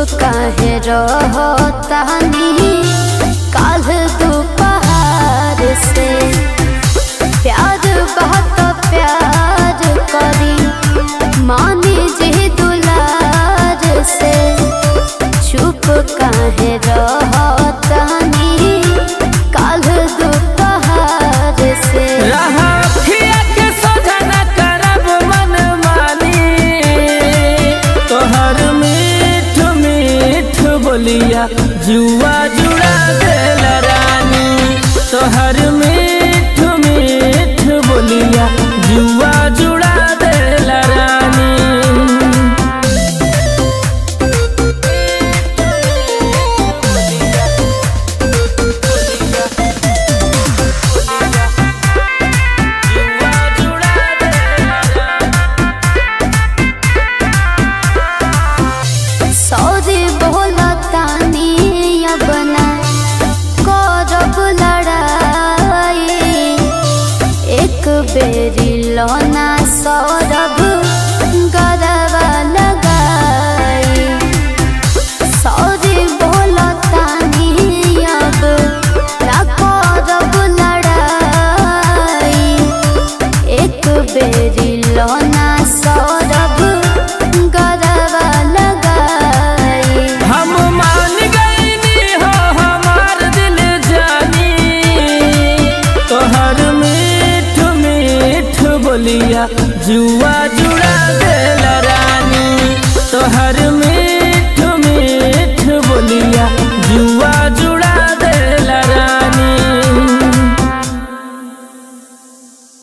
काहे रहतानी काल दोपहर से प्यार बहुत प्यार करी मानी जे दुलार से चुप काहे रहतानी काल दोपहर से रहथिया के सोझा न करब मनमानी तोहर मीठ मीठ बोलिया जुआ जुड़ा देल रानी तोहर मीठ मीठ बोलिया जुआ जुड़ा देल रानी जुआ जुड़ा देल सौदे बोलतानी अपना करब लड़ाई एक बेरी लोना सौरभ गरबा लगाई सौदे बोलतानी अब ना करब लड़ाई एक बेरी लोना सौरभ गरबा लगाई हम मान गईनी हो हमार दिल जानी तोहर मीठ मीठ बोलिया जुआ जुड़ा देल रानी तोहर